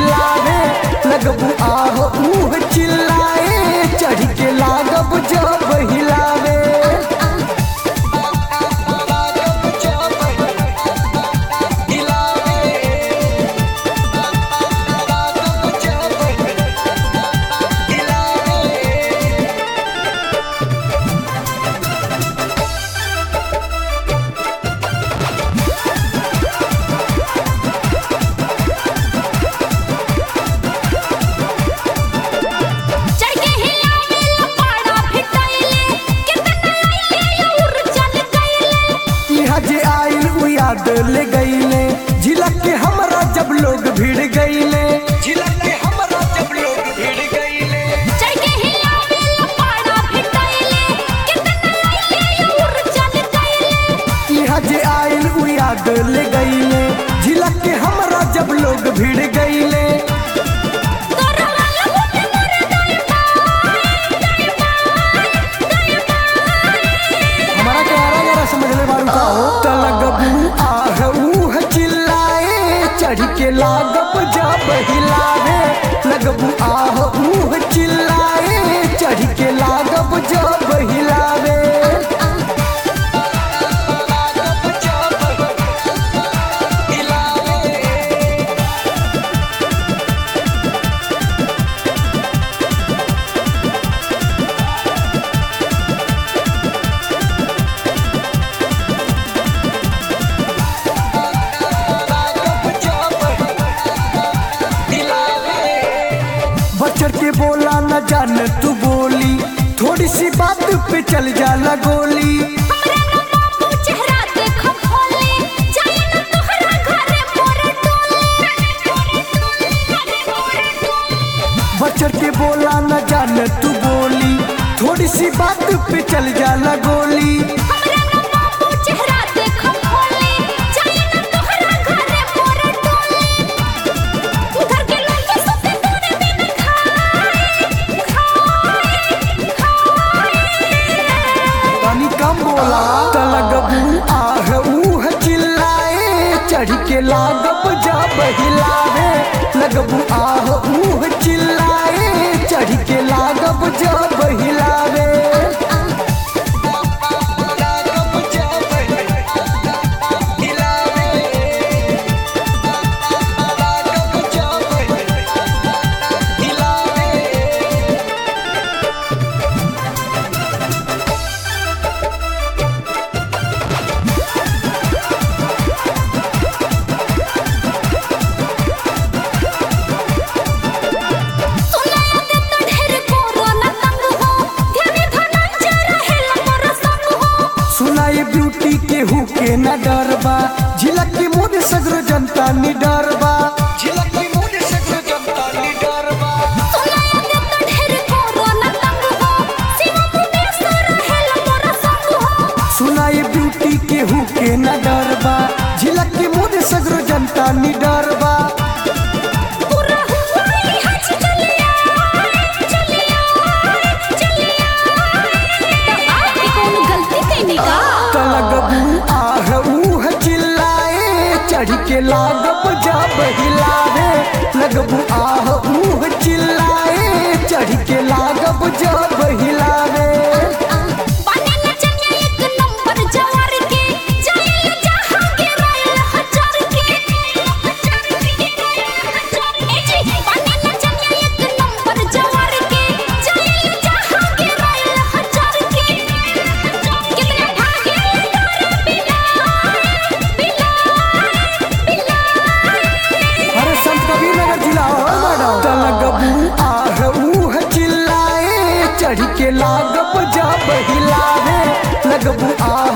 हिलावे लगबू आह ऊह चिल्लाए चढ़ के लागब जब हिलावे चढ़ के हिलावे लपाड़ा फिटाइले कितना आइले और चल गइले यहाँ जे आइल उ याद ले गईले झिलक के हमरा जब लोग भिड़ गईले झिलक के हमरा जब लोग भिड़ गईले चढ़ के हिलावे लपाड़ा फिटाइले कितना आइले और चल गइले यहाँ जे आइल उ याद ले गईले झिलक के हमरा जब लोग भिड़ गईले तोरा वाला होते मोरे दाएं बाएं दाएं बाएं दाएं हमारा के आरा जरा समझ ले बारू का हो त लगबू आह ऊह चिल्लाए चढ़ के लागब जब हिलावे लगबू आह ऊह चिल्लाए चढ़ के लागब जब हिलावे बचर के बोला न जान तू बोली थोड़ी सी बात पे चल जाला गोली हमरा ना बाबू चेहरा देखो खोले जाए ना तोहरा घरे मोरे टोले बचर के बोला न जान तू बोली थोड़ी सी बात पे चल जाला गोली हमरा ना बाबू चेहरा देखो खोले जाए ना तोहरा घरे मोरे टोले घर के लोग सोते तोरे बिन खाए खाए खाए तनी कम बोला त लगबू आह ऊह चिल्लाए चढ़ के लागब जब हिलावे लगबू आह ऊह चिल्लाए चढ़ के लागब जब हिलावे सुना दे तो ढेर कोरोना तंग हो ध्यान धनंजय रहेला मोर संग हो सुनाई ब्यूटी के हु के न डरबा झिलक के मोद सगरो जनता नि डरबा झिलक के मोद सगरो जनता नि डरबा सुना दे तो ढेर कोरोना तंग हो शिव मुकेश रहेला मोर संग हो सुनाई ब्यूटी के हु के न डरबा झिलक के मोद सगरो जनता नि डरबा पूरा हुआ ही हज चलिया चलिया चलिया तो आपकी कौन गलती कैनी का त लगबू आह ऊह चिल्लाए चढ़ के लागब जब हिलावे लगबू आह ऊह चिल्लाए चढ़ के लागब जब हिलावे बने न चनिया एक नंबर जवार के जाइल जहां के रायल हजार के हजार के ए जी बने न चनिया एक नंबर जवार के जाइल जहां के रायल हजार के कितना भागे तोरे बिना बिना बिना अरे संत कबीर नगर जिला हो मैडम त लगबू आह ऊह चिल्लाए चढ़ के लागब जब हिलावे लगबू आह